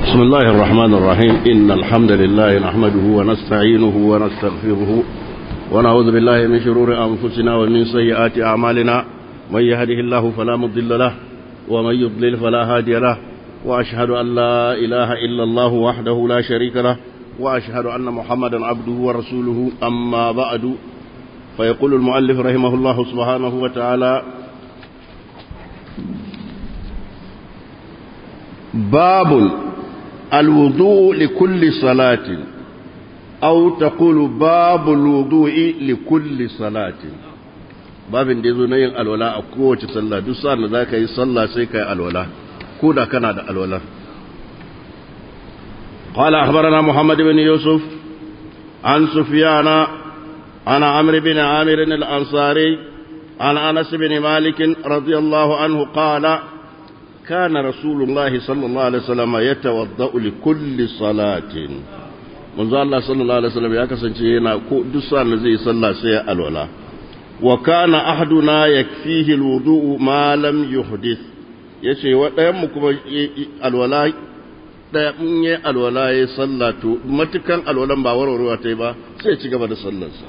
بسم الله الرحمن الرحيم إن الحمد لله نحمده ونستعينه ونستغفره ونعوذ بالله من شرور أنفسنا ومن سيئات أعمالنا من يهده الله فلا مضل له ومن يضلل فلا هادي له وأشهد أن لا إله إلا الله وحده لا شريك له وأشهد أن محمدا عبده ورسوله أما بعد فيقول المؤلف رحمه الله سبحانه وتعالى باب الوضوء لكل صلاة أو تقول باب الوضوء لكل صلاة babin da ya zo na yin alwala a kowace sallah duk sa'an da za ka yi sallah sai ka yi alwala ko da kana da alwala قال أخبرنا محمد بن يوسف عن سفيان عن عمرو بن عامر الأنصاري عن أنس بن مالك رضي الله عنه قال كان رسول الله صلى الله عليه وسلم يتوضأ لكل صلاة منذ الله صلى الله عليه وسلم يكسن شيئنا دسان زي صلى سيء الولا وكان أحدنا يكفيه الوضوء ما لم يحدث yace waɗayanmu kuma alwala ɗaya in yi alwala ya salla to matukan alwalan ba warwarewa ta yi ba sai ci gaba da sallarsa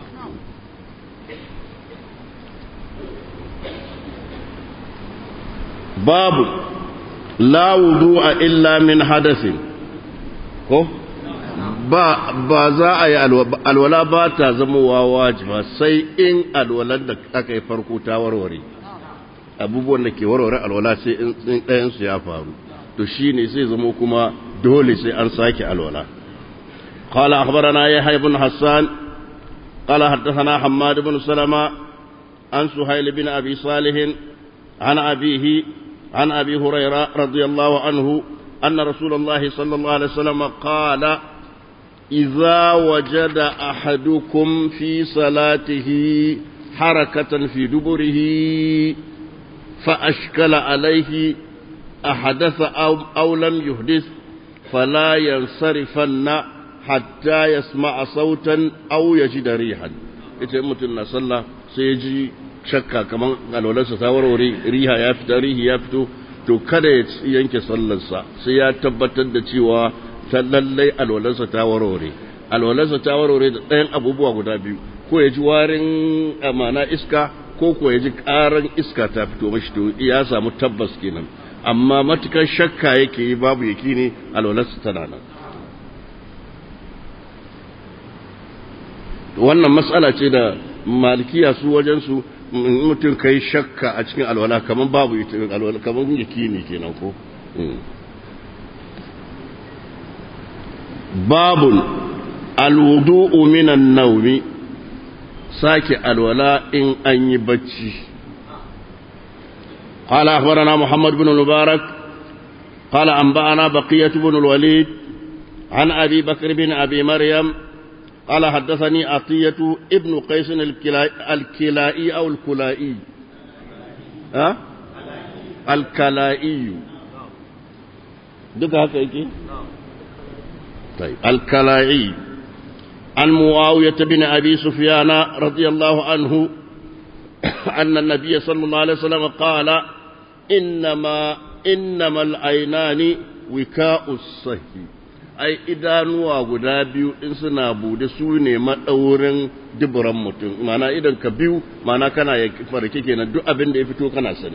babu la wudu'a illa min hadasin ko ba ba za a yi alwala ba ta zama wajiba sai in alwalar da aka yi farko ta warware abubuwan da ke warware alwala sai in ɗayansu ya faru to shi ne sai zama kuma dole sai an sake alwala قال أخبرنا يحيى بن حسان قال حدثنا حماد بن سلمة عن سهيل بن أبي صالح عن أبيه عن أبي هريرة رضي الله عنه أن رسول الله صلى الله عليه وسلم قال إذا وجد أحدكم في صلاته حركة في دبره فأشكل عليه أحدث أو, أو لم يحدث فلا ينصرفن حتى يسمع صوتا أو يجد ريحا إذا متنا صلى سيجي shakka kamar alwalarsa ta warware riha ya fita rihi ya fito to kada ya yanke sallarsa sai ya tabbatar da cewa ta lallai alwalarsa ta warware alwalarsa ta warware da ɗayan abubuwa guda biyu ko ya ji warin amana iska ko ko ya ji ƙaran iska ta fito mashi to ya samu tabbas kenan amma matukar shakka yake yi babu yaki ne alwalarsa tana nan wannan matsala ce da malikiya su wajensu mutum kai shakka a cikin alwala kamar babu ita alwala kamar yaki ne kenan ko babun alwudu'u minan naumi sake alwala in an yi bacci قال أخبرنا محمد بن المبارك قال أنبأنا بقية بن الوليد عن أبي بكر بن أبي مريم قال حدثني عطية ابن قيس الكلائي أو الكلائي ها الكلائي دك هكا طيب الكلائي عن معاوية بن أبي سفيان رضي الله عنه أن النبي صلى الله عليه وسلم قال إنما إنما العينان وكاء الصحي ai idanuwa guda biyu in suna bude su ne maɗaurin duburan mutum mana idan ka biyu mana kana ya farke kenan duk abin da ya fito kana sani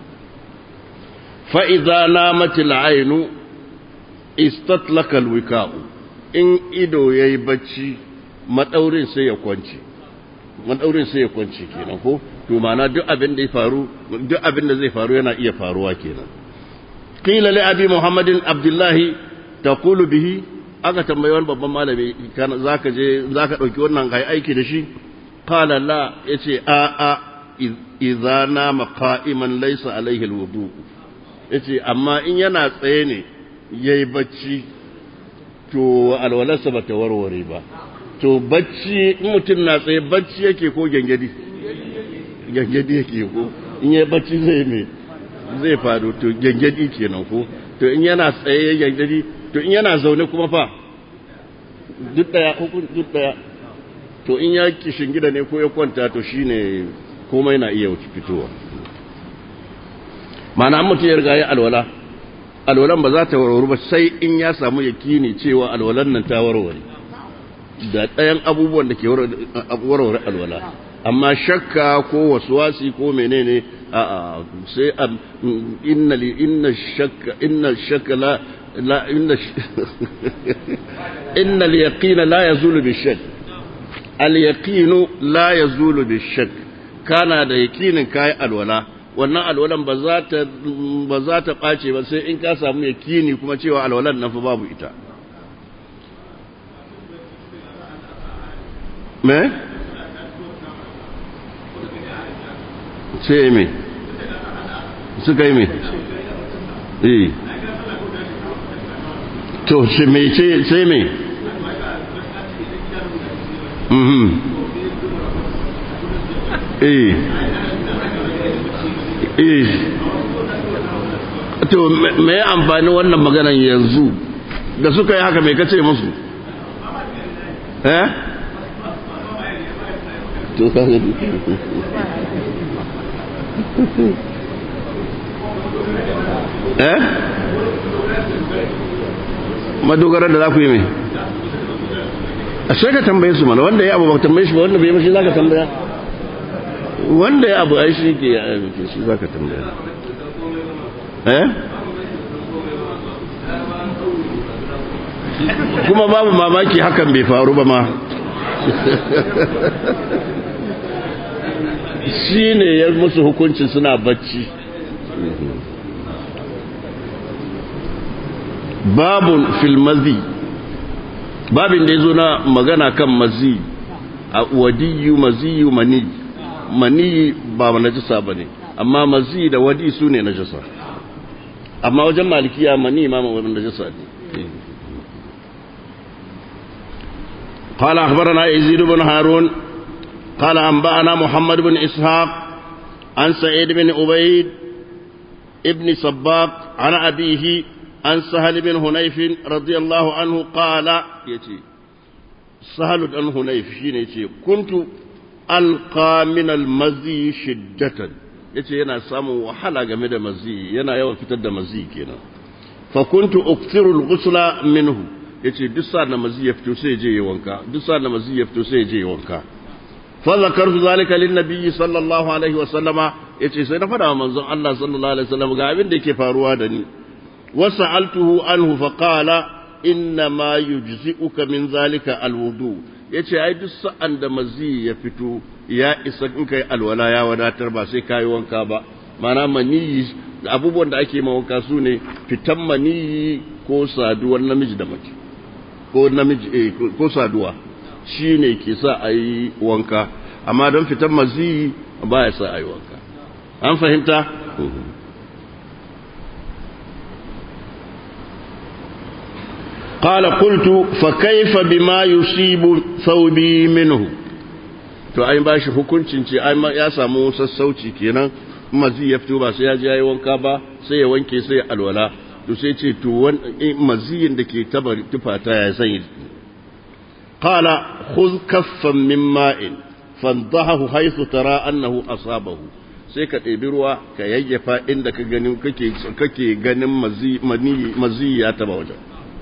fa'iza na matil ainu istatlakal wika'u in ido ya yi bacci maɗaurin sai ya kwanci maɗaurin sai ya kwanci kenan ko to mana duk abin da ya faru duk abin da zai faru yana iya faruwa kenan qila li abi muhammadin abdullahi taqulu bihi aka tambayi wani babban malami zaka je zaka dauki wannan kai aiki da shi qala la yace a a idza nama qa'iman laysa alaihi alwudu yace amma in yana tsaye ne yayi bacci to alwalarsa bata warware ba to bacci in mutum na tsaye bacci yake ko gengedi gengedi yake ko in yayi bacci zai me zai faru to gengedi kenan ko to in yana tsaye gengedi to in yana zaune kuma fa duk daya hukun duk daya to in ya kishin gida ne ko ya kwanta to shine komai na iya fitowa ma'ana mutum ya riga ya alwala alwalan ba za ta warware ba sai in ya samu yakini cewa alwalan nan ta warware da ɗayan abubuwan da ke warware alwala amma shakka ko waswasi ko menene a a sai inna li inna shakka inna shakka la la inna inna al yaqina la yazulu bi shakk al yaqinu la yazulu bi shakk kana da yakinin kai alwala wannan alwalan ba za ta ba za ta ɓace ba sai in ka samu yakini kuma cewa alwalan nan fa babu ita me sai me suka yi me eh to sai me sai me mhm eh eh to me amfani wannan maganan yanzu da suka yi haka mai kace musu eh to ka gani eh madogarar da za ku yi mai a sai ka tambaye su mana wanda ya abu ba tambaye shi ba wanda bai mashi za ka tambaya wanda ya abu ai shi ke ya aiki shi za ka tambaya eh kuma babu mamaki hakan bai faru ba ma shi ne ya musu hukuncin suna bacci babun filmazi babin da ya zo na magana kan mazi a wadiyu maziyu mani mani ba najasa ba ne amma mazi da wadi su ne najasa amma wajen malikiya mani ma najasa ne قال أخبرنا يزيد بن هارون قال أنبأنا محمد بن إسحاق عن سعيد بن عبيد ابن صباق عن أبيه عن سهل بن هنيف رضي الله عنه قال يتي سهل بن هنيف يتي كنت ألقى من المزي شدة yace yana samun wahala game da mazi yana yawan fitar da mazi kenan fa kuntu ukthiru al-ghusla minhu yace duk sa da mazi ya fito sai je ya wanka duk sa da mazi ya fito sai je ya wanka fa zakartu zalika lin nabiyyi sallallahu alaihi wa sallama yace sai na fada wa manzon Allah sallallahu alaihi wa sallam ga abin da yake faruwa da ni wa sa'altuhu anhu fa qala inna ma yujzi'uka min zalika alwudu yace ai duk sa'an da mazi ya fito ya isa in kai alwala ya wadatar ba sai kai wanka ba mana maniyi abubuwan da ake wanka su ne fitan maniyi ko saduwar namiji da mace ko namiji eh, ko saduwa shi ne ke sa a yi wanka amma don fitan mazi ba ya sa a yi wanka an fahimta? قال قلت فكيف بما يصيب ثوبي منه to ai ba shi hukuncin ce ai ya samu sassauci kenan mazi ya fito ba sai ya je yayi wanka ba sai ya wanke sai ya alwala to sai ce to maziyin da ke tabar tufata ya sanya qala khudh kaffan min ma'in fandahu haythu tara annahu asabahu sai ka ɗebi ruwa ka yayyafa inda ka ganin kake kake ganin mazi mazi ya taba wajen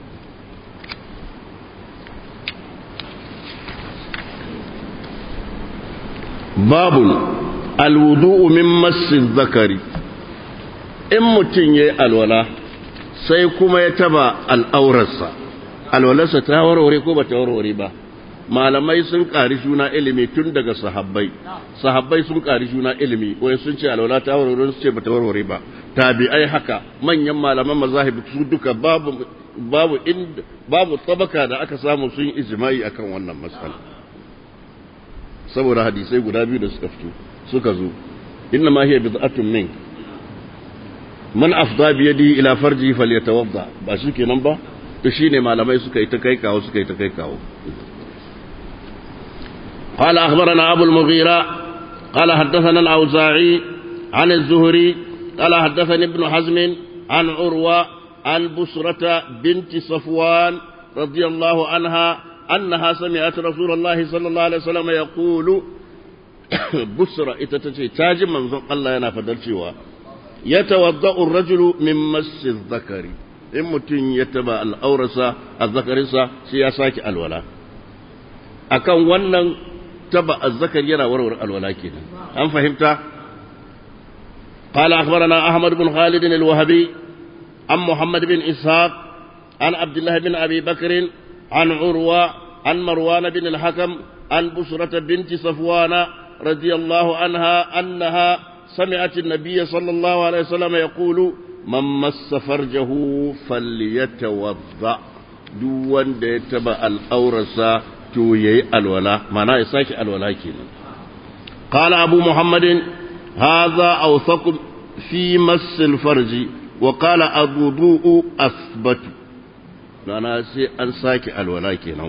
babun alwudu'u min masjid zakari in mutum ya yi alwala sai kuma ya taba al'aurarsa alwalarsa ta warware ko ba ta warware ba malamai sun ƙari juna ilimi tun daga sahabbai sahabbai sun ƙari juna ilimi wani sun ce alwala ta warware su ce ba ta warware ba tabi'ai haka manyan malaman mazahib su duka babu babu inda babu tabaka da aka samu sun yi ijma'i akan wannan matsala saboda hadisai guda biyu da suka fito suka zo inna ma hiya bid'atun min man afda bi yadihi ila farji falyatawadda ba shi kenan ba to shine malamai suka yi ta kai kawo suka yi ta kai kawo قال أخبرنا أبو المغيرة قال حدثنا الأوزاعي عن الزهري قال حدثني ابن حزم عن عروة عن بسرة بنت صفوان رضي الله عنها أنها سمعت رسول الله صلى الله عليه وسلم يقول بسرة إتتشي تاج من الله ينا فدرشوا yatawadda'u ar-rajulu min massi dhakari in mutum ya taba al'aurarsa azzakarinsa sai ya sake alwala akan wannan taba azzakari yana warware alwala kenan an fahimta قال أخبرنا أحمد بن خالد الوهبي عن محمد بن إسحاق عن عبد الله بن أبي بكر عن عروة عن مروان بن الحكم عن بشرة بنت صفوان رضي الله عنها أنها سمعت النبي صلى الله عليه وسلم يقول من مس فرجه فليتوضأ دون ديتبع الأورسة تويي الولاء معناه يساك الولاء كينا قال أبو محمد هذا أوثق في مس الفرج وقال الوضوء أثبت معناه سي أنساك الولاء كينا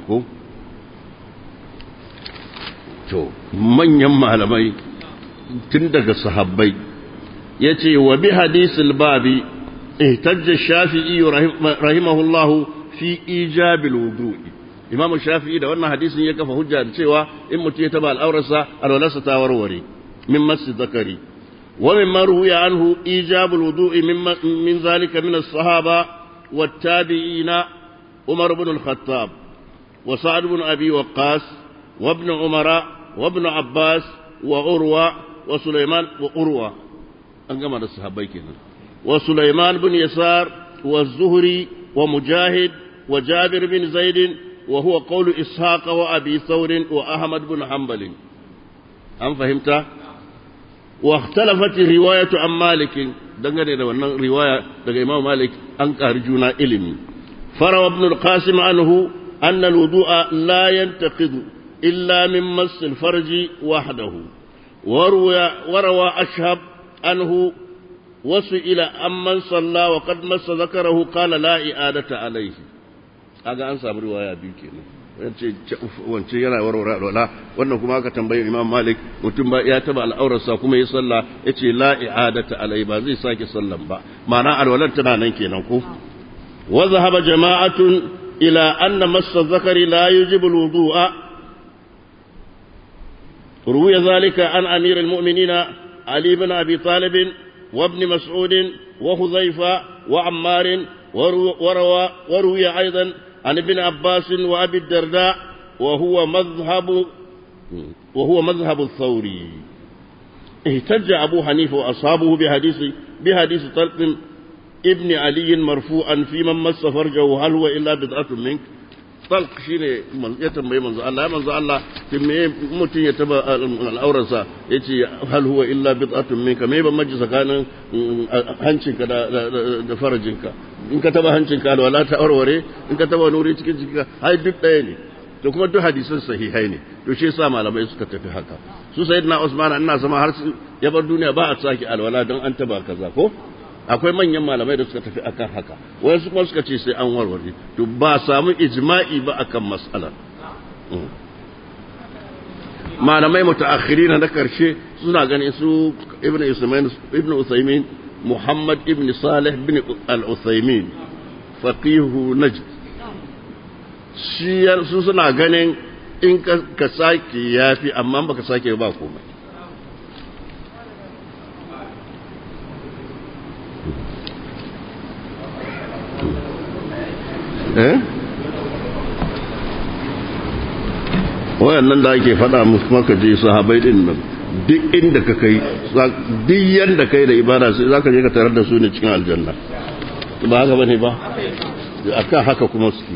to manyan malamai tun daga sahabbai ya ce wa bi hadisul babi ihtajja shafi'i rahimahullah fi ijabil wudu'i imam shafi'i da wannan hadisin ya kafa hujja da cewa in mutum ya taba al'aurarsa alwalarsa ta warware min masu zakari wa min marhuya anhu ijabul wudu'i min zalika min as-sahaba والتابعين عمر بن الخطاب وسعد بن أبي وقاص وابن عمر وابن عباس وعروة وسليمان وعروة أنقم هذا الصحابي كنا وسليمان بن يسار والزهري ومجاهد وجابر بن زيد وهو قول إسحاق وأبي ثور وأحمد بن حنبل أم فهمت واختلفت الرواية عن مالك dangane da wannan riwaya daga Imam Malik an ƙari juna ilimi farawa ibn al-Qasim anhu anna al-wudu'a la yantaqidu illa min mass al-farji wahdahu وروى أشهب أنه وسئل أمن صلى وقد مس ذكره قال لا إعادة عليه هذا أنسى برواية بيكينا wance yana warware alwala wannan kuma aka tambayi imam malik mutum ba ya taba al'aurarsa kuma ya salla ya ce la i'adata alai ba zai sake sallan ba ma'ana alwalar tana nan kenan ko wa zahaba jama'atun ila anna massa zakari la yujibu al-wudu'a روي ذلك عن أمير المؤمنين علي بن أبي طالب وابن مسعود وحذيفة وعمار وروى وروي أيضا عن ابن عباس وأبي الدرداء وهو مذهب وهو مذهب الثوري اهتج أبو حنيفة وأصحابه بحديث بحديث طلق ابن علي مرفوعا في من مس فرجه هل هو إلا بضعة منك talq shine ya tambayi manzo Allah ya manzo Allah kin me mutun ya taba al'auransa yace hal huwa illa bid'atun minka me ban maji tsakanin hancinka da da farajinka in ka taba hancinka da wala ta aurware in ka taba nuri cikin jikinka hai duk daya ne to kuma duk hadisan sahihai ne to shi yasa malamai suka tafi haka su sayyidina Usman ina sama har ya bar duniya ba a saki alwala don an taba kaza ko akwai manyan malamai da suka tafi akan haka wasu kuma suka ce sai an warware to ba samu ijma'i ba akan mas'ala malamai mutaakhiri na karshe suna ganin su ibnu usaymin ibnu usaymin muhammad ibn salih ibn al-usaymin faqihu najd shi su suna ganin in ka sake yafi amma baka sake ba komai eh wayannan da ake faɗa musu maka je sahabai din nan duk inda ka kai duk yanda kai da ibada sai zaka je ka tarar da su ne cikin aljanna ba haka bane ba akan haka kuma suke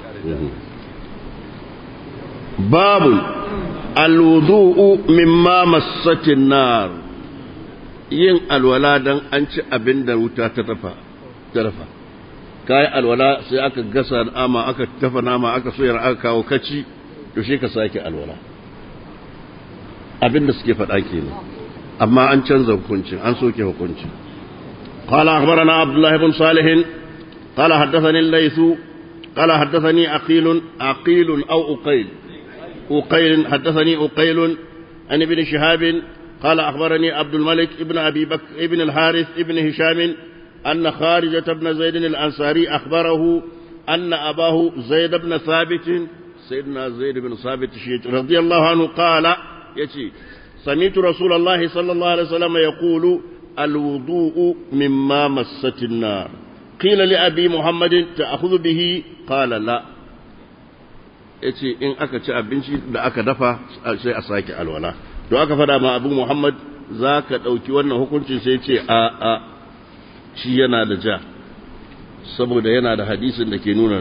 babu alwudu'u mimma massatin nar yin alwala dan an ci abin da wuta ta tafa ta dafa kayi alwala sai aka gasa nama aka tafa nama aka soyar aka kawo kaci to shi ka sake alwala abinda suke faɗa kenan amma an canza hukuncin an soke hukuncin قال أخبرنا عبد الله بن صالح قال حدثني الليث قال حدثني عقيل عقيل أو أقيل أقيل حدثني أقيل عن ابن شهاب قال أخبرني عبد الملك ابن أبي بكر ابن الحارث ابن هشام أن خارجة بن زيد الأنصاري أخبره أن أباه زيد بن ثابت سيدنا زيد بن ثابت رضي الله عنه قال يتي سمعت رسول الله صلى الله عليه وسلم يقول الوضوء مما مست النار قيل لأبي محمد تأخذ به قال لا yace in aka ci abinci da aka dafa sai a sake alwala don aka fada ma abu muhammad za ka ɗauki wannan hukuncin sai ce a a shi yana da ja saboda yana da hadisin da ke nuna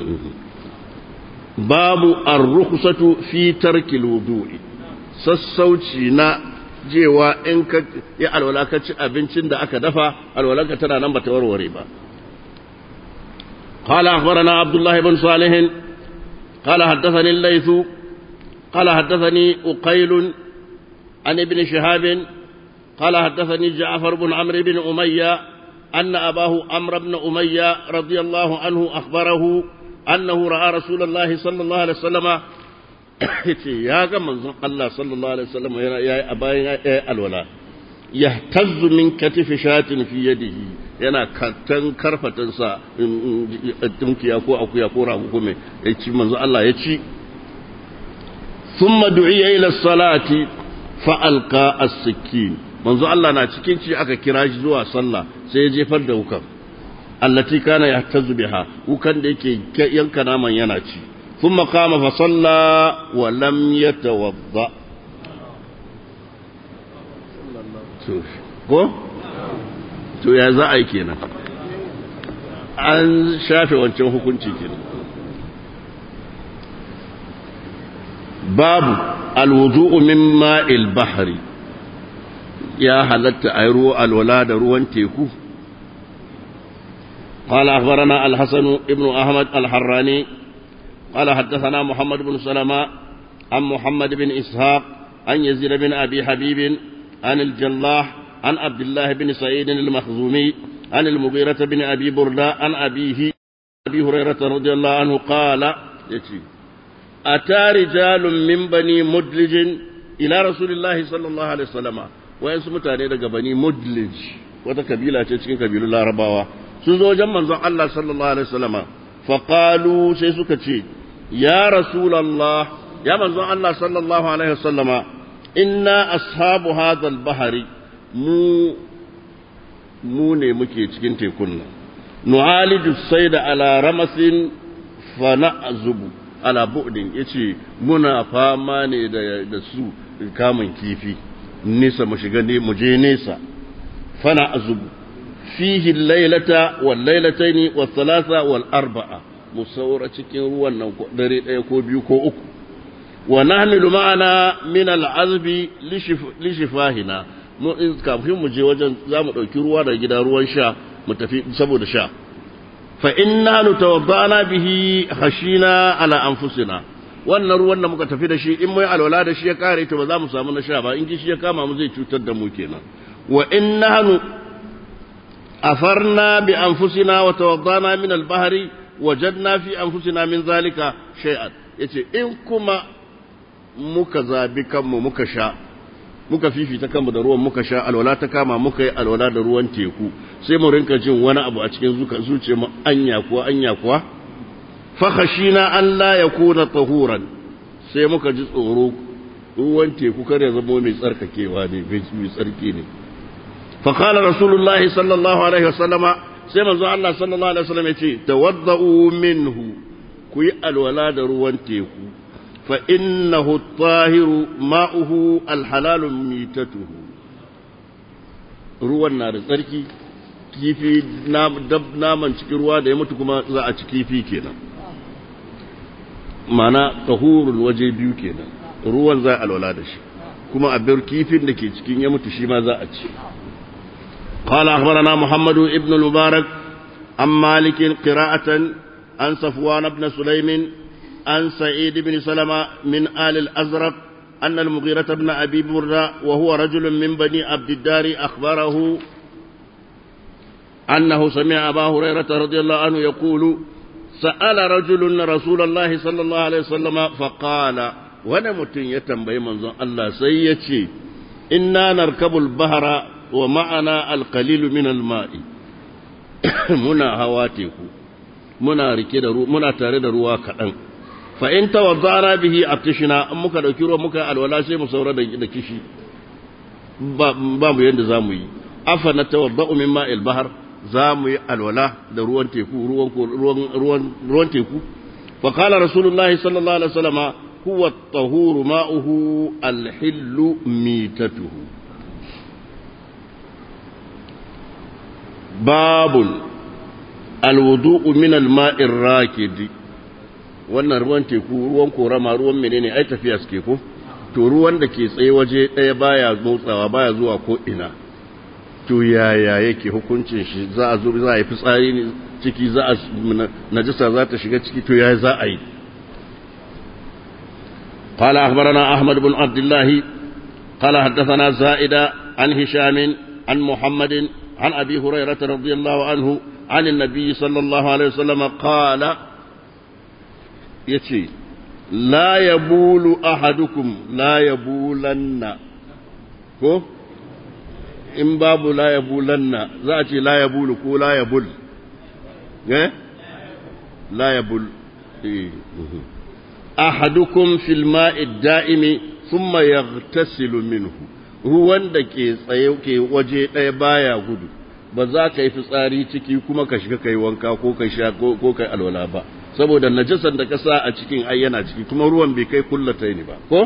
babu ar-rukhsatu fi tarkil wudu'i sassauci na jewa in ka ya alwala ka ci abincin da aka dafa alwalanka tana nan bata warware ba قال أخبرنا عبد الله بن صالح قال حدثني الليث قال حدثني أقيل عن ابن شهاب قال حدثني جعفر بن عمرو بن أمية أن أباه عمرو بن أمية رضي الله عنه أخبره أنه رأى رسول الله صلى الله عليه وسلم يا من الله صلى الله عليه وسلم يا أبايا الولاء يهتز من كتف شاة في يده yana kantan karfatansa tunkiya ko akuya ko rago ko mai ya ci manzo Allah ya ci thumma du'iya ila salati fa alqa as-sikkin manzo Allah na cikin ci aka kira shi zuwa sallah sai ya jefar da wukan allati kana yahtazu biha wukan da yake yanka naman yana ci thumma qama fa salla wa lam yatawadda ko to ya za a yi kenan an shafe wancan hukunci kenan babu alwudu'u min ma'il bahri ya halatta a yi ruwa alwala da ruwan teku قال أخبرنا الحسن ابن أحمد الحراني قال حدثنا محمد بن سلمة عن محمد بن إسحاق عن يزيد بن أبي حبيب عن الجلاح عن عبد الله بن سعيد المخزومي عن المغيرة بن أبي بردة عن أبيه أبي هريرة رضي الله عنه قال يتي أتى رجال من بني مدلج إلى رسول الله صلى الله عليه وسلم وين سمتاني daga bani mudlij wata kabila ce cikin kabilun larabawa sun zo wajen manzon Allah sallallahu alaihi wasallam fa qalu sai suka ce ya rasulullah ya manzon Allah sallallahu alaihi wasallama inna ashabu hadha al-bahri mu mu ne muke cikin tekun nan nu'aliju sayda ala ramasin fa na'zubu ala bu'din yace muna fama ne da da su kamun kifi nisa mu shiga ne mu je nesa fa na'zubu fihi al-laylata wal laylataini was thalatha wal arba'a mu saura cikin ruwan nan dare daya ko biyu ko uku wa nahmilu ma'ana min al-azbi li shifahina mu kafin mu je wajen za mu ɗauki ruwa da gida ruwan sha mu tafi saboda sha fa inna nutawaddana bihi khashina ala anfusina wannan ruwan da muka tafi da shi in mai alwala da shi ya kare to ba za mu samu na sha ba in kishi ya kama mu zai cutar da mu kenan wa inna afarna bi anfusina wa tawaddana min al-bahri wajadna fi anfusina min zalika shay'an yace in kuma muka zabi kanmu muka sha muka fifita kanmu da ruwan muka sha alwala ta kama muka yi alwala da ruwan teku sai mu rinka jin wani abu a cikin zuka zuce mu anya kuwa anya kuwa fa khashina an la yakuna tahuran sai muka ji tsoro ruwan teku kar ya zama mai tsarkakewa ne mai tsarki ne fa qala rasulullahi sallallahu alaihi wasallama sai manzo Allah sallallahu alaihi wasallam ya ce tawaddau minhu ku yi alwala da ruwan teku فإنه الطاهر ماؤه الحلال ميتته ruwan na da tsarki kifi naman cikin ruwa da ya mutu kuma za a ci kifi kenan mana tahurul waje biyu kenan ruwan za a alwala da shi kuma a bir kifin da ke cikin ya mutu shi ma za a ci قال أخبرنا محمد ابن المبارك عن مالك قراءة عن صفوان بن سليم عن سعيد بن سلمة من آل الأزرق أن المغيرة بن أبي بردة وهو رجل من بني عبد الدار أخبره أنه سمع أبا هريرة رضي الله عنه يقول سأل رجل رسول الله صلى الله عليه وسلم فقال ونمت يتنبي منظر الله سيتي إنا نركب البحر ومعنا القليل من الماء منا هواتيكو muna rike da muna tare da ruwa kaɗan fa in tawaddana bihi atishna in muka dauki ruwa muka alwala sai mu saura da da kishi ba ba mu yanda zamu yi afa natawadda'u min ma'il bahr za mu yi alwala da ruwan teku ruwan ruwan ruwan ruwan teku fa qala rasulullahi sallallahu alaihi wasallama huwa at-tahuru ma'uhu al-hillu mitatuhu babul alwudu'u min al-ma'ir rakidi wannan ruwan teku ruwan korama ruwan menene ai tafiya suke ko to ruwan da ke tsaye waje ɗaya baya motsawa baya zuwa ko ina to yaya yake hukuncin shi za a zo za a yi fitsari ne ciki za a najasa za ta shiga ciki to yaya za a yi قال أخبرنا أحمد بن عبد الله قال حدثنا زائدة عن هشام عن محمد عن أبي هريرة رضي الله عنه عن النبي صلى الله عليه وسلم قال يتي لا يبول أحدكم لا يبولن كو in babu la ya bulanna za a ce la ya bulu ko la ya bul eh la ya bul ahadukum fil ma'i da'imi thumma yaghtasilu minhu ruwan da ke tsaye ke waje ɗaya baya gudu ba za ka yi fitsari ciki kuma ka shiga kai wanka ko kai sha ko kai alwala ba saboda najasan da ka sa a cikin ai yana ciki kuma ruwan bai kai kullatai ne ba ko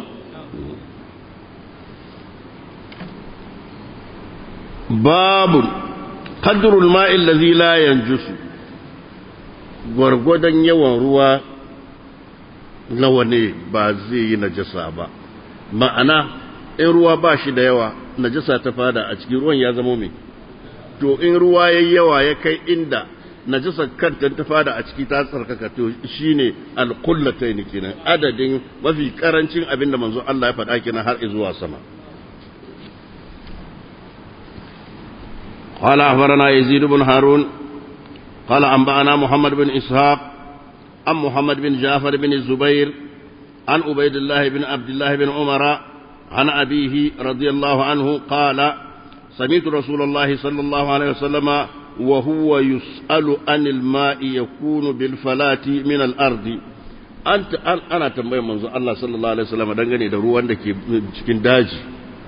babu qadrul ma'i allazi la yanjusu gwargwadon yawan ruwa nawa ne ba zai yi najasa ba ma'ana in ruwa ba shi da yawa najasa ta fada a cikin ruwan ya zama mai to in ruwa ya yawa ya kai inda najasa kanta ta fada a ciki ta tsarkaka to shine alqullatayn kenan adadin mafi karancin abinda manzo Allah ya faɗa kenan har zuwa sama قال أخبرنا يزيد بن هارون قال أنبأنا محمد بن إسحاق عن محمد بن جعفر بن الزبير عن عبيد الله بن عبد الله بن عمر عن أبيه رضي الله عنه قال سمعت رسول الله صلى الله عليه وسلم وهو يسأل عن الماء يكون بالفلاة من الأرض أنت أنا تنبيه منذ الله صلى الله عليه وسلم دنگني da ruwan da ke cikin daji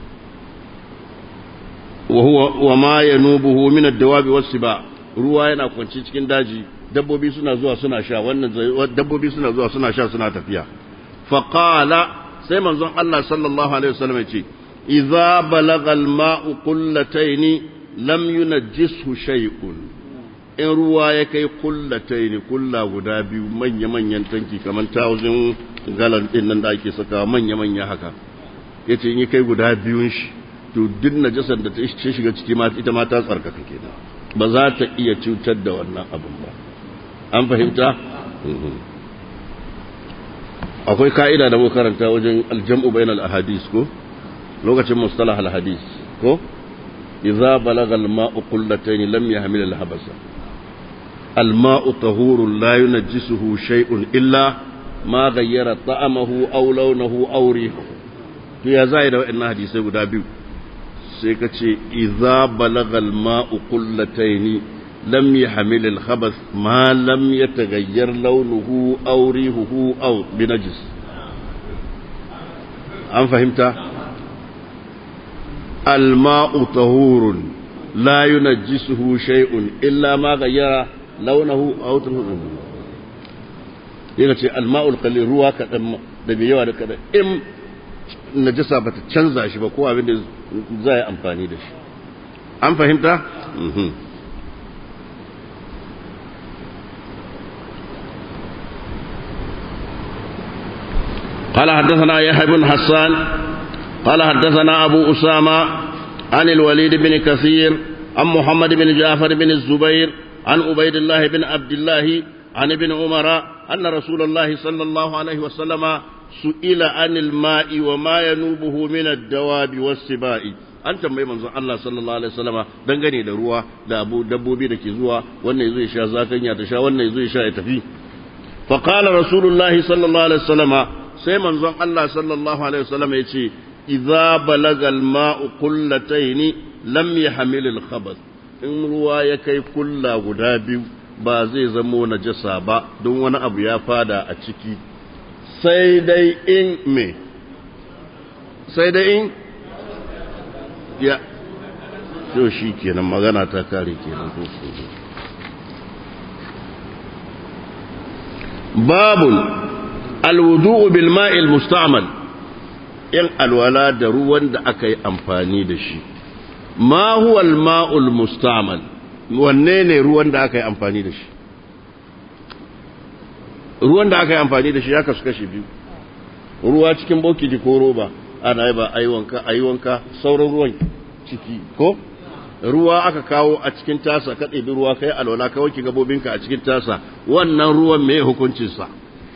وهو وما ينوبه من الدواب والسباع ruwa yana kwanci cikin daji dabbobi suna zuwa suna sha wannan dabbobi suna zuwa suna sha suna tafiya faqala sai manzon Allah sallallahu alaihi wasallam ya ce idza balagha al-ma'u qullatayn lam yunajjishu shay'un in ruwa ya kai qullatayn kulla guda biyu manya manyan tanki kaman tawzin galan din nan da ake saka manya manya haka yace in ya kai guda biyun shi to duk najasar da ta shiga ciki ma ita ma ta tsarkaka kenan ba za ta iya cutar da wannan abin ba an fahimta akwai ka'ida da muka karanta wajen aljam'u bainal ahadis ko lokacin mustalah al hadis ko idza balagha al ma'u qullatayn lam yahmil al habasa al ma'u tahurun la yunajjisuhu shay'un illa ma ghayyara ta'amahu aw lawnahu aw rihahu to ya zai da wa'annan hadisai guda biyu sai ka ce idza balagha al ma'u qullatayn lam yahmil al khabath ma lam yataghayyar lawnuhu aw rihuhu aw binajis an fahimta al ma'u tahurun la yunajjisuhu shay'un illa ma ghayyara lawnahu aw rihuhu yana ce al ma'ul qalil ruwa kadan da bai yawa da kadan in najasa bata canza shi ba ko abin da za yi amfani da shi an fahimta? قال حدثنا يحيى بن حسان قال حدثنا أبو أسامة عن الوليد بن كثير عن محمد بن جعفر بن الزبير عن عبيد الله بن عبد الله عن ابن عمر أن رسول الله صلى الله عليه وسلم سئل عن الماء وما ينوبه من الدواب والسباء an tambayi manzon Allah sallallahu alaihi wasallama dangane da ruwa da abu dabbobi da ke zuwa wannan zai sha zakanya ta sha wannan zai sha ya tafi fa qala rasulullahi sallallahu alaihi wasallama sai manzon Allah sallallahu alaihi wasallama yace idza balaga al-ma'u qullatayn lam yahmil al-khabath in ruwa ya kai kulla guda biyu ba zai zamo najasa ba don wani abu ya fada a ciki sai dai in me sai dai in ya to shi kenan magana ta kare kenan ko babun alwudu'u bil ma'il musta'mal in alwala da ruwan da aka yi amfani da shi ma huwa al ma'ul musta'mal wanne ne ruwan da aka yi amfani da shi ruwan da aka yi amfani da shi ya kasu kashi biyu ruwa cikin bokiti ko roba ana yi ba aiwanka aiwanka sauran ruwan ciki ko ruwa aka kawo a cikin tasa ka ɗebi ruwa kai alwala ka wanke gabobinka a cikin tasa wannan ruwan me hukuncinsa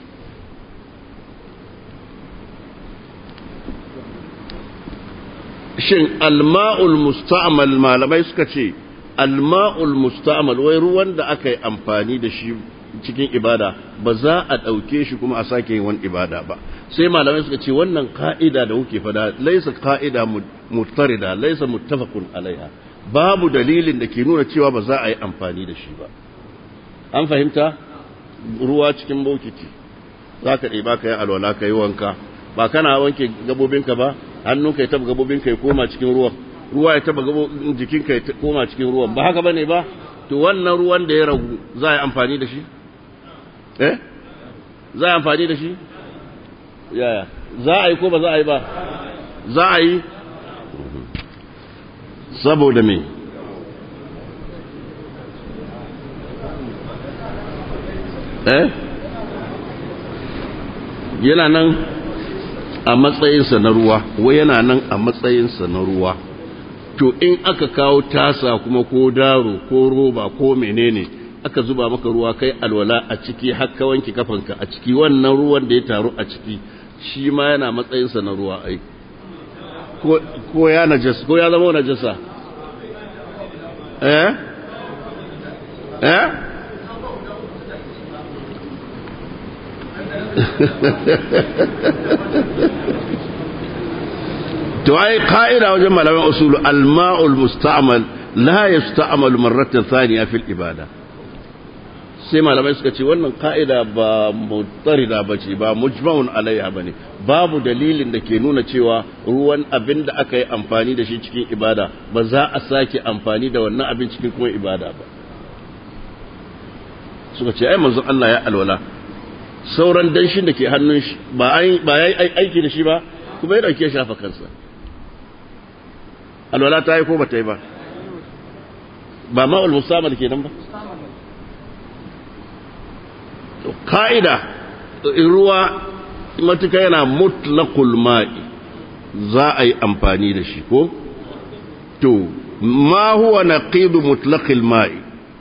shin alma'ul musta'mal malamai suka ce alma'ul musta'mal wai ruwan da aka yi amfani da shi cikin ibada ba za a ɗauke shi kuma a sake yin wani ibada ba sai malamai suka ce wannan ka'ida da kuke fada laisa ka'ida mutarida laisa muttafaqun alaiha babu dalilin da ke nuna cewa ba za a yi amfani da shi ba an fahimta ruwa cikin bokiti za ka ɗiba ka yi alwala ka yi wanka ba kana wanke gabobinka ba hannunka ya taba gabobinka ya koma cikin ruwan ruwa ya taba jikinka ya koma cikin ruwan ba haka bane ba to wannan ruwan da ya ragu za a yi amfani da shi eh za a yi amfani da shi yaya za a yi ko ba za a yi ba za a yi saboda me eh yana nan a matsayinsa na ruwa wai yana nan a matsayinsa na ruwa to in aka kawo tasa kuma ko daro ko roba ko menene aka zuba maka ruwa kai alwala a ciki haka wanke kafanka a ciki wannan ruwan da ya taru a ciki shi ma yana matsayinsa na ruwa ai ko ya najasa ko ya zama najasa eh eh to ai ka'ida wajen malaman usulu al-ma'ul musta'mal la yusta'mal marratan thaniya fil ibada sai malamai suka ce wannan ka'ida ba mutarida ba ce ba mujma'un alaiha bane babu dalilin da ke nuna cewa ruwan abin da aka yi amfani da shi cikin ibada ba za a sake amfani da wannan abin cikin kuma ibada ba suka ce ai manzon Allah ya alwala sauran danshin da ke hannun shi ba ba yayi aiki da shi ba kuma ya dauke shafa kansa alwala ta yi ko ba ta yi ba ba ma'ul musamman kenan ba ka'ida ruwa matuka yana mutlaqul ma'i za a yi amfani da shi ko to ma huwa naqidu mutlaqil ma'i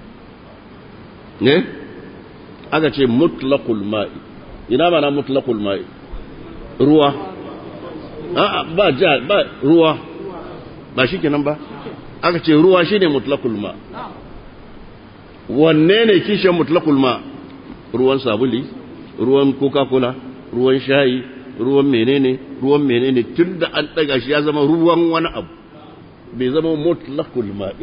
ne aka ce mutlaqul ma'i ina mana mutlaqul ma'i ruwa a'a ba ja ba ruwa ba shi kenan ba aka ce ruwa shine mutlaqul ma wanne ne kishin mutlaqul ma ruwan sabuli ruwan coca-cola ruwan shayi ruwan menene ruwan menene tun da an daga shi ya zama ruwan wani abu bai zama mutlaqul ma'i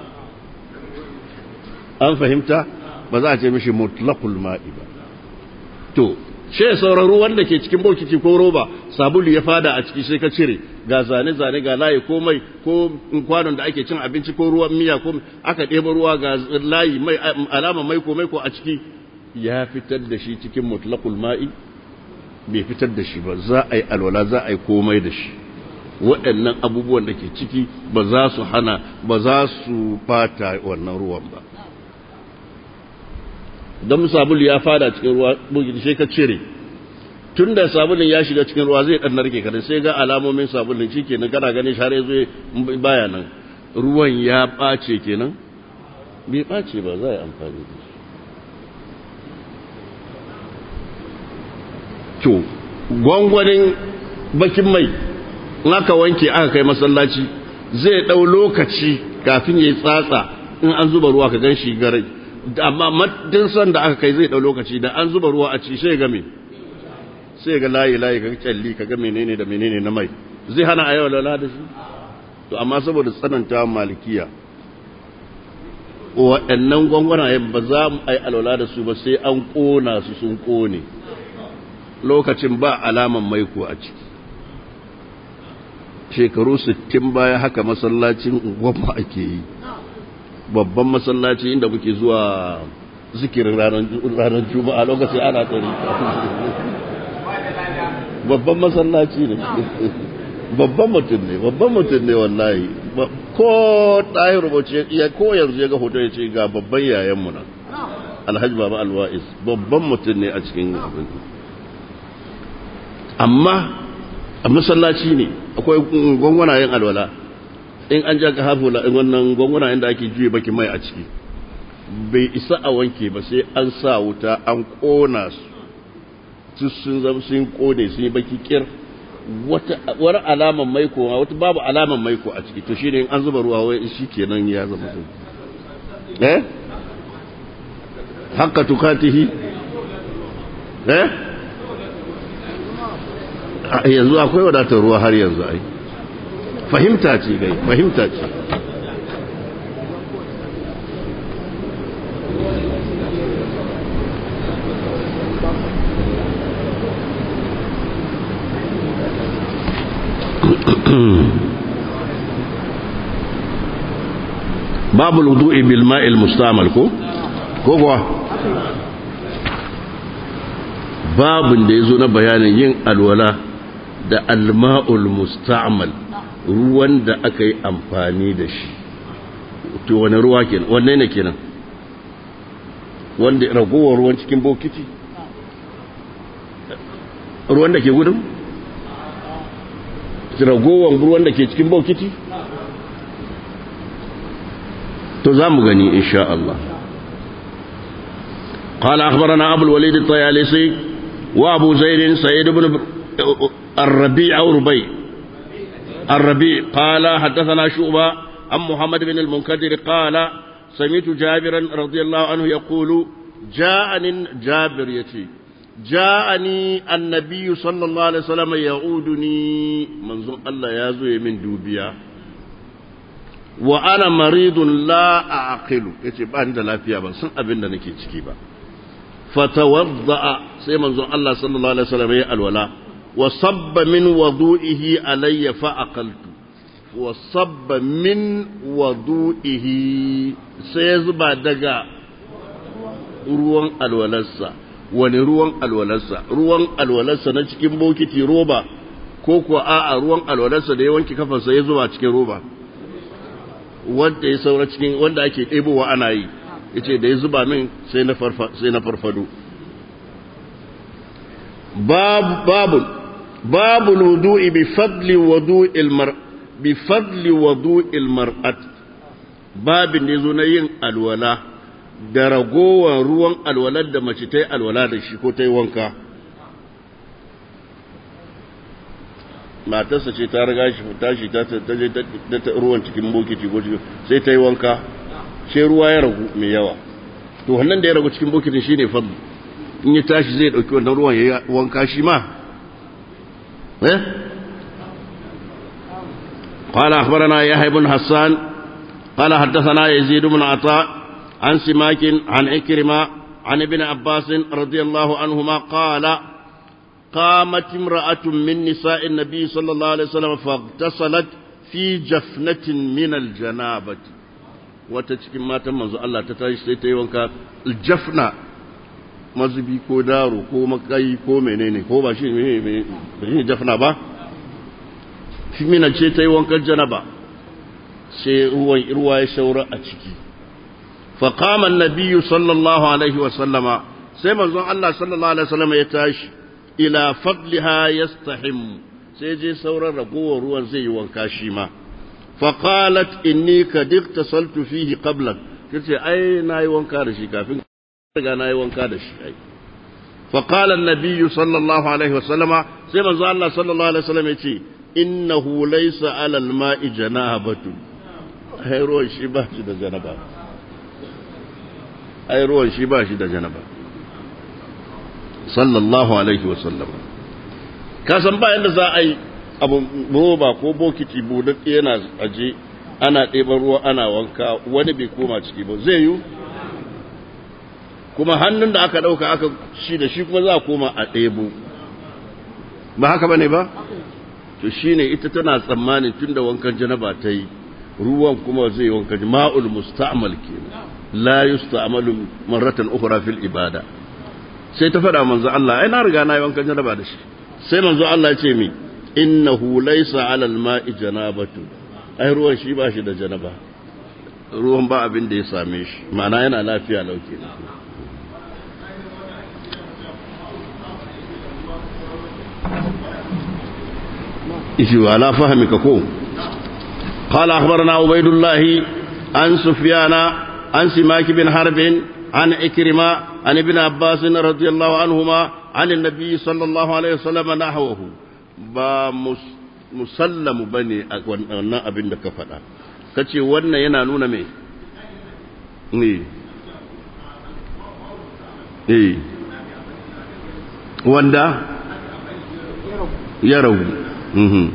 an fahimta ba za a ce mishi mutlaqul ma'i ba to she sauran ruwan da ke cikin bokiti ko roba sabulu ya fada a ciki sai ka cire ga zane-zane ga layi ko mai ko kwanon da ake cin abinci ko ruwan miya ko aka ɗeba ruwa ga layi mai alama mai ko mai ko a ciki ya fitar da shi cikin mutlaqul ma'i bai fitar da shi ba za a yi alwala za a yi komai da shi waɗannan abubuwan da ke ciki ba za su hana ba za su fata wannan ruwan ba don sabulu ya fada cikin ruwa bugin sai ka cire tun da sabulun ya shiga cikin ruwa zai ɗan narke kada sai ga alamomin sabulun shi kenan kana gani share zai baya nan ruwan ya ɓace kenan bai ɓace ba za a yi amfani da shi to gwangwanin bakin mai in aka wanke aka kai masallaci zai ɗau lokaci kafin ya yi tsatsa in an zuba ruwa ka gan shi garai amma maddin son da aka kai zai ɗau lokaci da an zuba ruwa a ci sai ga me sai ga layi layi ka kyalli ka ga menene da menene na mai zai hana a yau lala da shi to amma saboda tsananta malikiya waɗannan gwangwana ba za mu ai alwala da su ba sai an ƙona su sun ƙone lokacin ba alaman maiko a ciki shekaru 60 baya haka masallacin gwamma ake yi babban masallaci inda muke zuwa zikirin ranar juma'a lokacin ana tsari babban masallaci ne babban mutum ne babban mutum ne wallahi ko ɗahin rubuce ya ko yanzu ya ga hoto ya ce ga babban yayanmu nan alhaji baba alwa'is babban mutum ne a cikin abin amma a masallaci ne akwai gwangwanayen alwala in an ja ka hafu wannan gwangwanayen da ake juye baki mai a ciki bai isa a wanke ba sai an sa wuta an kona su sun zama sun kone sun yi baki kir wata wani alaman maiko wata babu alaman maiko a ciki to shine in an zuba ruwa wai shi kenan ya zama sun eh haka tukatihi eh yanzu akwai wadatar ruwa har yanzu ai fahimta ce gai fahimta ce babu wudu'i bil ma'il mustamal ko ko kuwa babin da yazo na bayanin yin alwala da alma'ul musta'mal ruwan da aka yi amfani da shi to wani ruwa kenan wanne ne kenan wanda ragowar ruwan cikin bokiti ruwan da ke gudun ragowar ruwan da ke cikin bokiti to za mu gani insha Allah قال أخبرنا أبو الوليد الطيالسي وأبو زيد سيد بن الربيع أو ربيع الربيع قال حدثنا شعبة عن محمد بن المنكدر قال سمعت جابرا رضي الله عنه يقول جاءني جابر يتي جاءني النبي صلى الله عليه وسلم يعودني منظور الله يازوي من دوبيا وأنا مريض لا أعقل يتي بان da lafiya ban san abin da nake ciki ba fatawadda sai manzon Allah sallallahu alaihi wasallam ya alwala وصب من وضوئه علي فأقلت وصب من وضوئه سيزبع دقا ruwan alwalarsa wani ruwan alwalarsa ruwan alwalarsa na cikin bokiti roba ko kuwa a'a ruwan alwalarsa da ya wanke kafarsa ya zuba cikin roba wanda ya saura cikin wanda ake ɗebowa ana yi yace da ya zuba min sai na farfado babu babu باب الوضوء بفضل وضوء المرء بفضل وضوء المرأة باب نزو yin alwala da ragowar ruwan alwalar da mace ta yi alwala da shi ko ta yi wanka matarsa ce ta riga shi tashi ta je ta ruwan cikin bokiti ko cikin sai ta yi wanka sai ruwa ya ragu mai yawa to wannan da ya ragu cikin bokitin shine fadlu in ya tashi zai dauki wannan ruwan ya wanka shi ma قال أخبرنا يحيى بن حسان قال حدثنا يزيد بن عطاء عن سماك عن عكرمة عن ابن عباس رضي الله عنهما قال قامت امرأة من نساء النبي صلى الله عليه وسلم فاغتسلت في جفنة من الجنابة وتشكي ما تمنز الله تتعيش سيتيوانك الجفنة mazubi ko daro ko makayi ko menene ko ba shi ne jafna ba fimina ce ta yi wankan janaba sai ruwan irwa ya shaura a ciki faƙaman nabiyu sallallahu alaihi wasallama sai manzon Allah sallallahu alaihi wasallama ya tashi ila fadliha yastahim sai je sauran ragowar ruwan zai yi wanka shi ma faqalat inni kad iktasaltu fihi qablan kace ai nayi wanka da shi kafin riga na yi wanka da shi ai فقال النبي صلى الله عليه وسلم سيما الله صلى الله عليه وسلم يتي إنه ليس على الماء جنابة أي روان شباش دا جنبا أي روان شباش دا جنبا صلى الله عليه وسلم kasan ba yadda za a yi abu roba ko bokiti buɗaɗɗe yana aje ana ɗeban ruwa ana wanka wani bai koma ciki ba zai yi kuma hannun da aka ɗauka aka shi da shi kuma za a koma a ɗebo ba haka ba ne ba to shine ita tana tsammanin tunda wankan janaba ta yi ruwan kuma zai wankan ma'ul musta'mal kenan la yusta'malu marratan ukhra fil ibada sai ta faɗa manzo Allah ai na riga na yi wankan janaba da shi sai manzo Allah ya ce mi innahu laysa 'ala al-ma'i janabatu ai ruwan shi ba shi da janaba ruwan ba abin da ya same shi ma'ana yana lafiya lauke ishi wala fahimika ko قال أخبرنا عبيد الله عن سفيان عن سماك بن حرب عن إكرمة عن ابن عباس رضي الله عنهما عن النبي صلى الله عليه وسلم نحوه با مسلم بني wannan abin da ka faɗa kace wannan yana nuna me ne eh wanda ya ragu mhm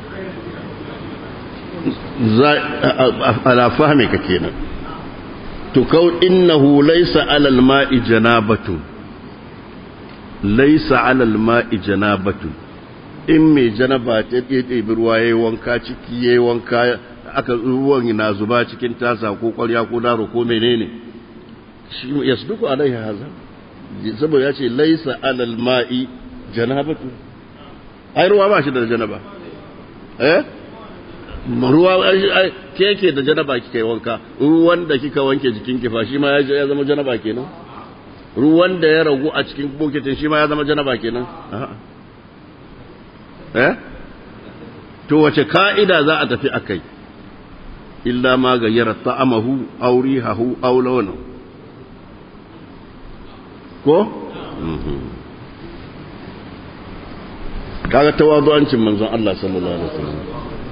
ala fahimka kenan to kau innahu laysa alal ma'i janabatu laysa alal ma'i janabatu in mai janaba ta ɗeɗe ruwa yayi wanka ciki yayi wanka aka ruwan na zuba cikin tasa ko ƙwarya ko daro ko menene shi yasduku alaihi haza saboda ya ce laysa alal ma'i janabatu ai ruwa ba shi da janaba eh ruwa ke yake da janaba kika yi wanka ruwan da kika wanke jikin kifa shi ma ya zama janaba kenan ruwan da ya ragu a cikin bokitin shi ma ya zama janaba kenan eh to wace ka'ida za a tafi akai illa ma gayyara ta'amahu aw rihahu aw lawnahu ko kaga tawadu'ancin manzon Allah sallallahu alaihi wasallam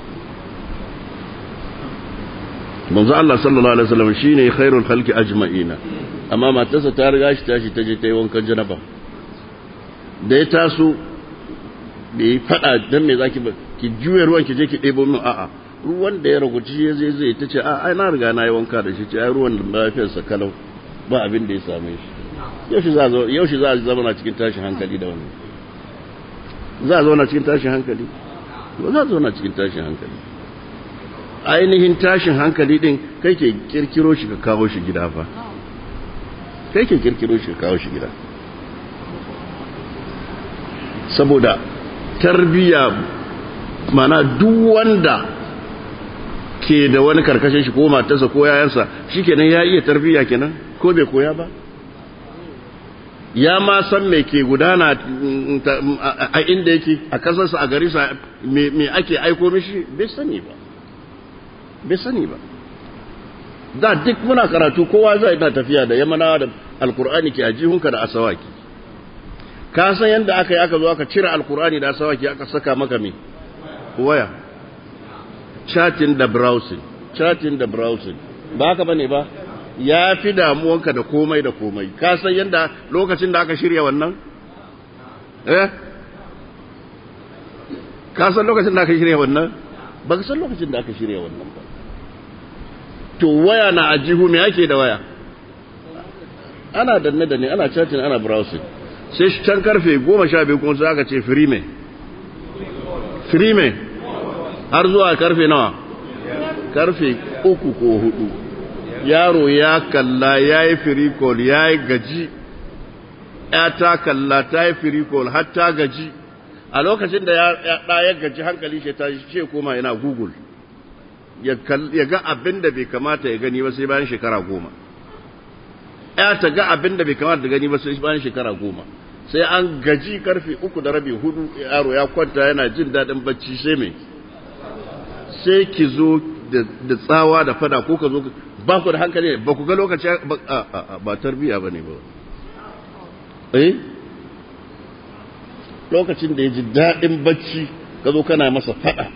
manzo Allah sallallahu alaihi wasallam shine khairul khalqi ajma'ina amma matarsa ta riga shi tashi ta je ta yi wankan janaba da ya taso bai fada dan me zaki ba ki juye ruwan ki je ki ɗebo min a'a ruwan da ya raguci ya zai zai tace a ai na riga na yi wanka da shi ce ai ruwan lafiyar sa kalau ba abin da ya same shi yaushe za zo yaushe za a zama na cikin tashin hankali da wannan za a zauna cikin tashin hankali ba za a zauna cikin tashin hankali ainihin tashin hankali din kai ke kirkiro shi ka kawo shi gida fa kai ke kirkiro shi ka kawo shi gida saboda tarbiya mana duk wanda ke da wani karkashin shi ko matarsa ko yayansa shikenan ya iya tarbiya kenan ko bai koya ba ya ma san me ke gudana a inda yake a kasarsa a garisa me ake aiko mishi bai sani ba bai sani ba da duk muna karatu kowa zai na tafiya da yamana da alkur'ani ke a jihunka da asawaki ka san yadda aka yi aka zo aka cire alkur'ani da asawaki aka saka maka me waya chatting da browsing chatting da browsing ba haka bane ba ya fi damuwanka da komai da komai ka san yadda lokacin da aka shirya wannan eh ka san lokacin da aka shirya wannan ba ka san lokacin da aka shirya wannan ba to waya na ajihu me ake da waya ana danne da ne ana chatting ana browsing sai shi can karfe goma sha biyu kuma sai aka ce free me free me har zuwa karfe nawa karfe uku ko hudu yaro ya kalla ya yi free call ya yi gaji ya ta kalla ta yi free call har ta gaji a lokacin da ya ɗaya gaji hankali shi ta ce koma yana google ya ga abin da bai kamata ya gani ba sai bayan shekara goma ya ta ga abin da bai kamata da gani ba sai bayan shekara goma sai an gaji karfe uku da rabi hudu yaro ya kwanta yana jin daɗin bacci sai mai sai ki zo da tsawa da fada ko ka zo ba ku da hankali ba ku ga lokaci ba tarbiya ba ne ba eh lokacin da ya ji daɗin bacci ka zo kana masa fada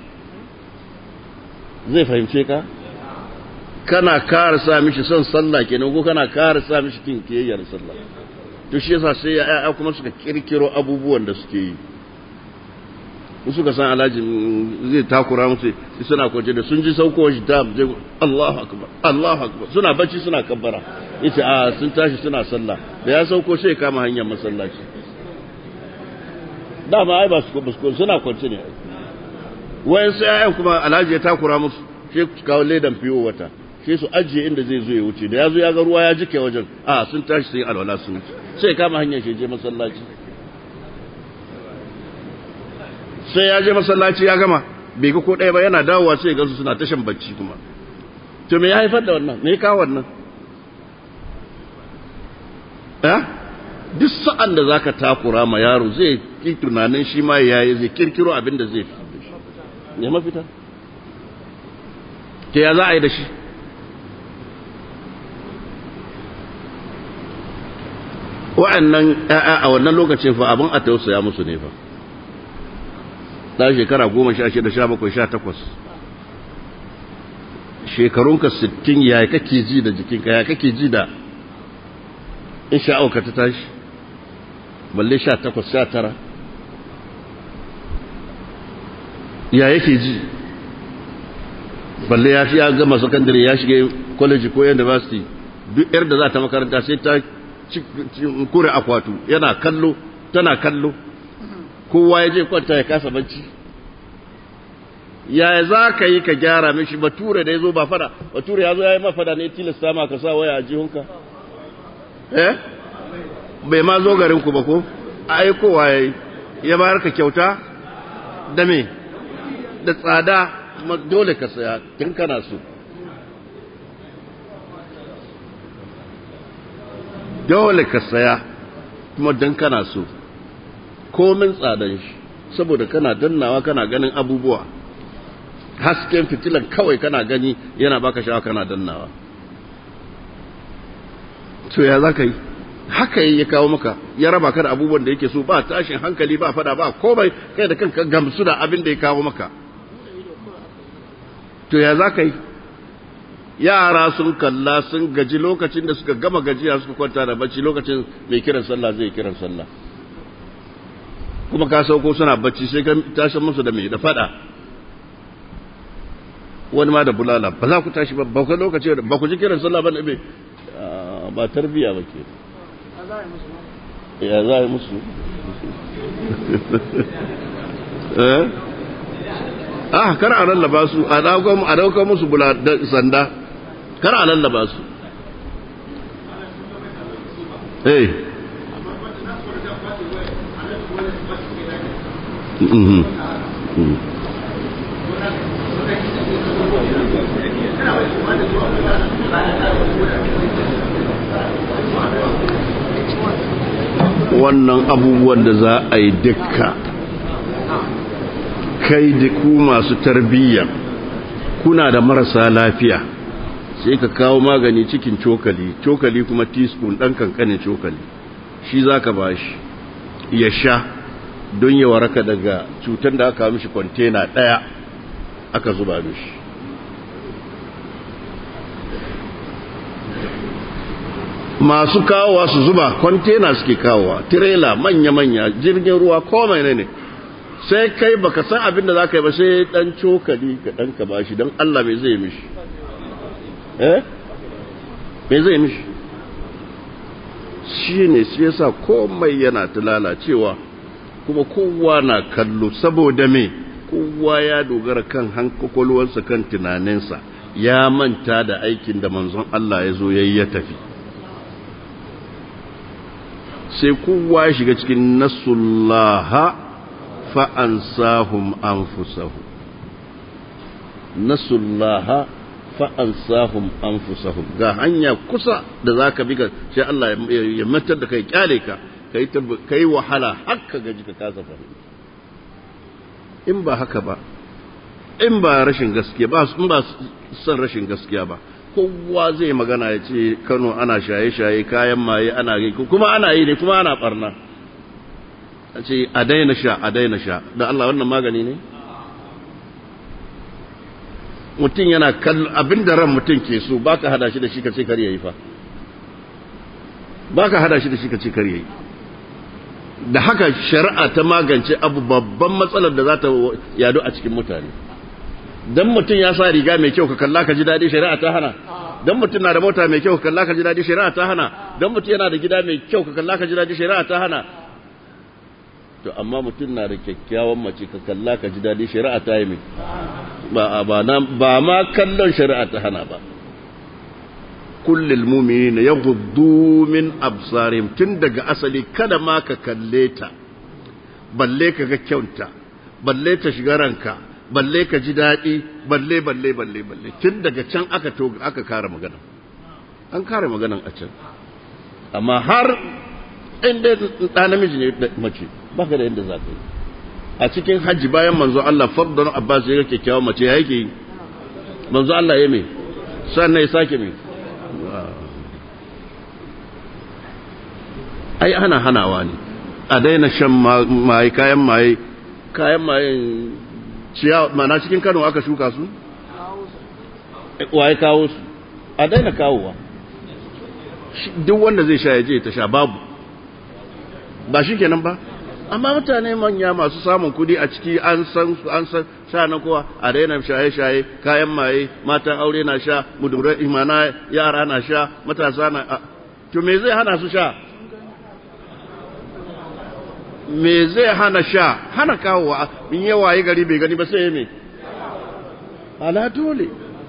zai fahimce ka kana kara sa mishi son sallah kenan ko kana kara sa mishi kin kiyayyar sallah to shi yasa sai ya kuma suka kirkiro abubuwan da suke yi suka san alhaji zai takura musu suna kwance da sun ji sauko shi ta je Allahu akbar Allahu akbar suna bacci suna kabbara yace a sun tashi suna sallah da ya sauko sai kama hanyar masallaci dama ai ba su suna kwance ne wayan sai ayan kuma alhaji ya takura musu sai su kawo ledan fiyo wata sai su ajiye inda zai zo ya wuce da ya zo ya ga ruwa ya jike wajen a sun tashi sun yi alwala sun wuce sai kama hanyar shi je masallaci sai ya je masallaci ya gama bai ga ko ɗaya ba yana dawowa sai ga su suna tashan bacci kuma to me ya haifar da wannan me ya kawo wannan eh duk sa'an da zaka takura ma yaro zai ki tunanin shi ma yayi zai kirkiro abin da zai ne mafita ke ya za a yi da shi wa'annan ƴaƴa a wannan lokacin fa abin a tausaya musu ne fa ɗan shekara goma sha shida sha bakwai sha takwas shekarunka sittin ya kake ji da jikinka ya kake ji da in sha'auka ta tashi balle sha takwas sha tara ya yake ji balle ya fi ya gama sakandare ya shiga college ko university duk yar da za ta makaranta sai ta kure akwatu yana kallo tana kallo kowa ya je kwanta ya kasa bacci yaya za ka yi ka gyara mishi bature da ya zo ba fada bature ya zo ya yi mafada ne tilasta ma ka sa waya a jihunka eh bai ma zo garinku ba ko aikowa ya yi ya bayar ka kyauta da me da tsada kuma dole ka saya tun kana so dole ka saya kuma don kana so komin tsadan shi saboda kana dannawa kana ganin abubuwa hasken fitilan kawai kana gani yana baka shawa kana dannawa to ya za ka yi haka ya kawo maka ya raba ka da abubuwan da yake so ba tashin hankali ba fada ba komai kai da kanka gamsu da abin da ya kawo maka to ya za ka yi yara sun kalla sun gaji lokacin da suka gama gajiya suka kwanta da bacci lokacin mai kiran sallah zai kiran sallah kuma ka sauko suna bacci sai ka tashi musu da mai da fada wani ma da bulala ba za ku tashi ba ba ku lokaci ba ku ji kiran sallah ba ne ba tarbiya ba ke ya za a yi musu eh ah kar a lallaba su a dauka musu bula sanda kar a lallaba su eh mhm wannan abubuwan da za a yi dukka kai da ku masu tarbiyya kuna da marasa lafiya sai ka kawo magani cikin cokali cokali kuma teaspoon ɗan kankanin cokali shi za ka ba shi ya sha don ya waraka daga cutar da aka mishi kwantena ɗaya aka zuba mishi masu kawowa su zuba kwantena suke kawowa tirela manya-manya jirgin ruwa ko mai ne sai kai baka san abin da za ka yi ba sai dan cokali ka dan ka bashi don Allah mai zai mishi eh mai zai mishi shi ne shi yasa komai yana ta lalacewa kuma kowa na kallo saboda me kowa ya dogara kan hankakwalwarsa kan tunaninsa ya manta da aikin da manzon Allah ya zo yayi ya tafi sai kowa ya shiga cikin nasullaha fa'ansahum anfusahum nasullaha fa'ansahum anfusahum ga hanya kusa da za ka bi ka sai Allah ya matar da kai kyale ka ka yi wahala haka gaji ka kasa fahimta in ba haka ba in ba rashin gaskiya ba in ba son rashin gaskiya ba kowa zai magana ya ce kano ana shaye-shaye kayan maye ana yi kuma ana yi ne kuma ana barna a ce a daina sha a daina sha da Allah wannan magani ne mutum yana kallon abin da ran mutum ke so ba ka hada shi da shi ka ce kar yayi fa ba ka hada shi da shi ka ce kar yayi da haka shari'a ta magance abu babban matsalar da za ta yadu a cikin mutane dan mutum ya sa riga mai kyau ka kalla ka ji daɗi shari'a ta hana dan mutum na da mota mai kyau ka kalla ka ji daɗi shari'a ta hana dan mutum yana da gida mai kyau ka kalla ka ji daɗi shari'a ta hana to amma mutum na da kyakkyawan mace ka kalla ka ji daɗi shari'a ta yi mai ba ba ba ma kallon shari'a ta hana ba kullil mu'minina yaghuddu min absarihim tun daga asali kada ma ka kalle ta balle ka ga kyauta balle ta shiga ranka balle ka ji daɗi balle balle balle balle tun daga can aka to aka kare magana an kare maganan a can amma har inda ɗa namiji ne mace baka da yadda za ka yi a cikin hajji bayan manzo Allah fardon Abbas ya ga kyakkyawan mace ya yake manzo Allah ya me sannan ya sake me ai ana hanawa ne a daina shan maye kayan maye kayan maye ciya mana cikin Kano aka shuka su waye kawo su a daina kawowa duk wanda zai sha ya je ta sha babu ba shi kenan ba amma mutane manya masu samun kudi a ciki an san an san sha na kowa a daina shaye-shaye kayan maye matan aure na sha mudurai imana yara na sha matasa na to me zai hana su sha me zai hana sha hana kawowa in yawa yi gari bai gani ba sai me ala dole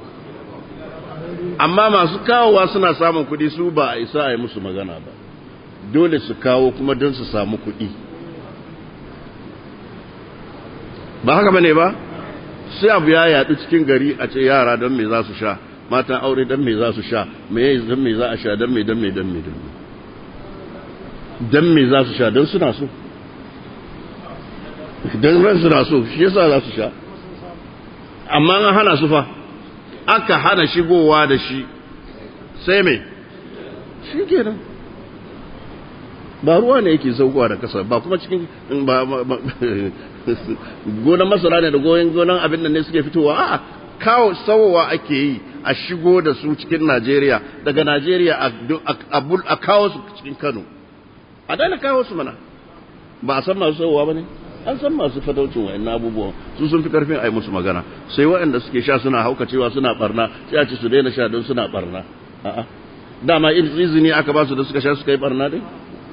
amma masu kawowa suna samun kudi su ba a isa a yi musu magana ba dole su kawo kuma don su samu kudi ba haka bane ba sai abu ya yadu cikin gari a ce yara don me za su sha matan aure don me za su sha me don me za a sha don me don me don me don me don me za su sha don suna so don ran suna so shi yasa za su sha amma an hana su fa aka hana shigowa da shi sai me shi kenan ba ruwa ne yake saukowa da kasa ba kuma cikin ba gonan masara ne da goyon gonan abin da ne suke fitowa a kawo sauwa ake yi a shigo da su cikin Najeriya daga Najeriya a kawo su cikin Kano a daina kawo su mana ba a san masu sauwa ba ne an san masu fataucin wa'in abubuwan su sun fi karfin a yi musu magana sai waɗanda suke sha suna haukacewa suna barna sai a ce su daina sha don suna barna a'a dama izini aka ba su da suka sha suka yi barna dai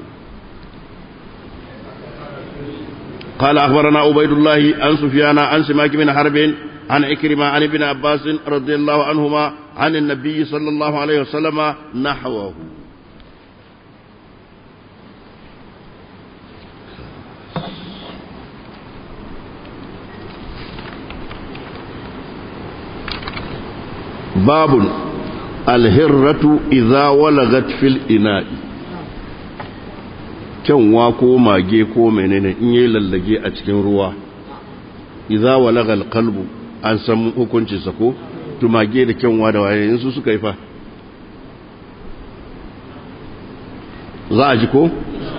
قال أخبرنا عبيد الله عن سفيان عن سماك بن حرب عن إكرمة عن ابن عباس رضي الله عنهما عن النبي صلى الله عليه وسلم نحوه باب الهرة إذا ولغت في الإناء kyanwa ko mage ko menene in yi lallage a cikin ruwa idza walaga alqalbu an san hukuncin sa ko to mage da kyanwa da waye su suka yi fa za a ji ko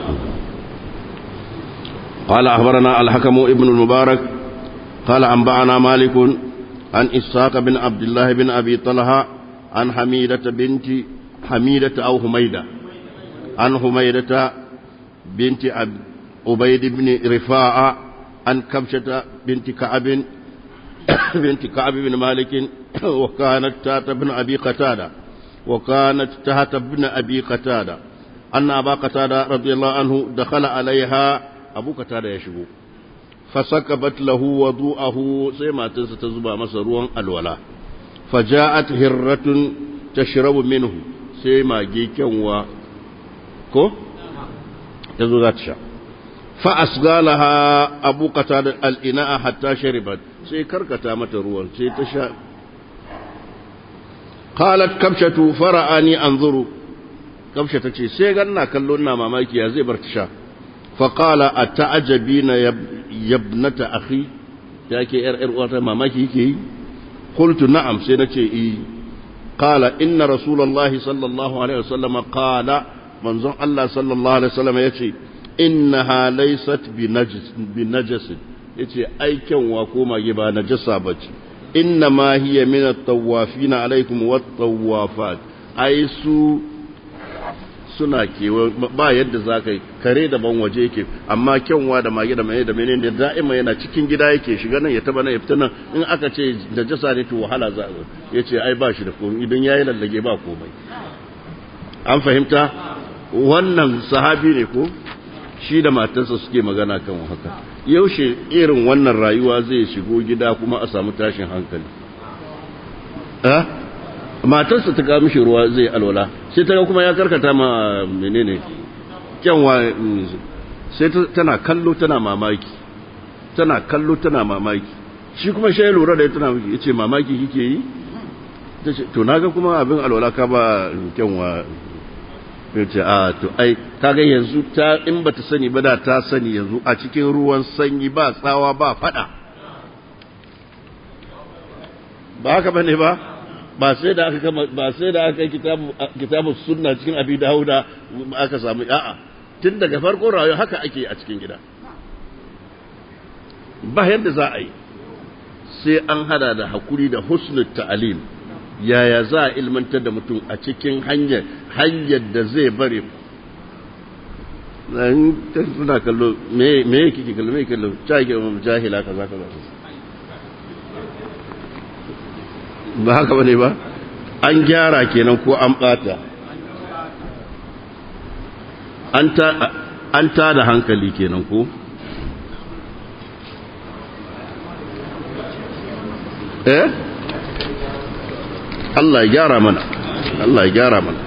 قال أخبرنا الحكم ابن المبارك قال أنبأنا مالك عن إسحاق بن عبد الله بن أبي طلحة عن حميدة بنت حميدة أو حميدة عن حميدة بنت عبيد بن رفاعة عن كبشة بنت كعب بنت كعب بن مالك وكانت تحت ابن أبي قتادة وكانت تحت ابن أبي قتادة أن أبا قتادة رضي الله عنه دخل عليها أبو قتادة يشبه فسكبت له وضوءه سيما تنسى تزبى مسروا الولا فجاءت هرة تشرب منه سيما جيكا و كو تزو ذات شا فأسقالها أبو قتادة الإناء حتى شربت سي كركتا متروا سي تشا قالت كبشة فرأني أنظر كبشة تشي سي غنى كلنا ماماكي يا زي برتشا فقال أتعجبين يا ابنة أخي ياكي إر إر وata mamaki yake yi قلت نعم سينتي إيه قال إن رسول الله صلى الله عليه وسلم قال منظر الله صلى الله عليه وسلم يتي إنها ليست بنجس بنجس يتي أي كن وكوما يبا نجسا بتي إنما هي من الطوافين عليكم والطوافات أي سو suna kewa ba yadda za ka yi kare daban waje yake amma kyanwa da mage da mai da menene da da'ima yana cikin gida yake shiga nan ya taba nan ya fita nan in aka ce da jasa ne to wahala za a ya ce ai ba shi da komai idan ya yi lallage ba komai an fahimta wannan sahabi ne ko shi da matarsa suke magana kan haka yaushe irin wannan rayuwa zai shigo gida kuma a samu tashin hankali eh matarsa ta kawo mishi ruwa zai alwala sai ta kuma ya karkata ma menene kyanwa sai tana kallo tana mamaki tana kallo tana mamaki shi kuma shi ya lura da tana ya ce mamaki kike yi ta ce to naga kuma abin alwala ka ba kyanwa ya ce a to ai kaga yanzu ta in ba ta sani ba da ta sani yanzu a cikin ruwan sanyi ba tsawa ba fada ba haka bane ba ba sai da aka kama ba sai da aka kitabu kitabu sunna cikin abi dauda aka samu a'a tun daga farkon rayuwa haka ake a cikin gida ba yadda za a yi sai an hada da hakuri da husnul ta'alim yaya za a ilmantar da mutum a cikin hanyar hanyar da zai bari suna kallo me yake ke kallo me kallo jahila jahila kaza kaza ba haka bane ba an gyara kenan ko an bata an ta da hankali kenan ko eh Allah ya gyara mana Allah ya gyara mana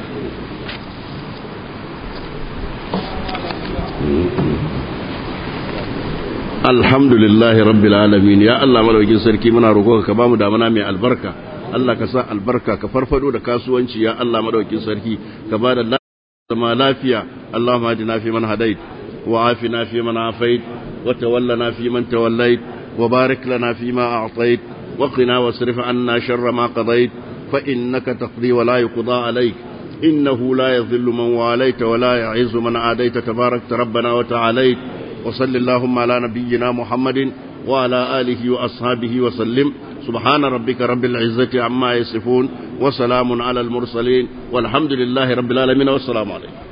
alhamdulillahi rabbil alamin ya Allah madaukakin sarki muna roƙonka ka bamu damana mai albarka Allah ka sa albarka ka farfado da kasuwanci ya Allah madaukakin sarki ka ba da zama lafiya Allahumma hadina fi man hadait wa afina fi man afait wa tawallana fi man tawallait wa barik lana fi ma a'tait wa qina wasrif anna sharra ma qadait fa innaka taqdi wa la yuqda alayk innahu la yadhillu man walayta wa la ya'izzu man adayta tabarakta rabbana wa ta'alayt وصل اللهم على نبينا محمد وعلى آله وأصحابه وسلم سبحان ربك رب العزة عما يصفون وسلام على المرسلين والحمد لله رب العالمين والسلام عليكم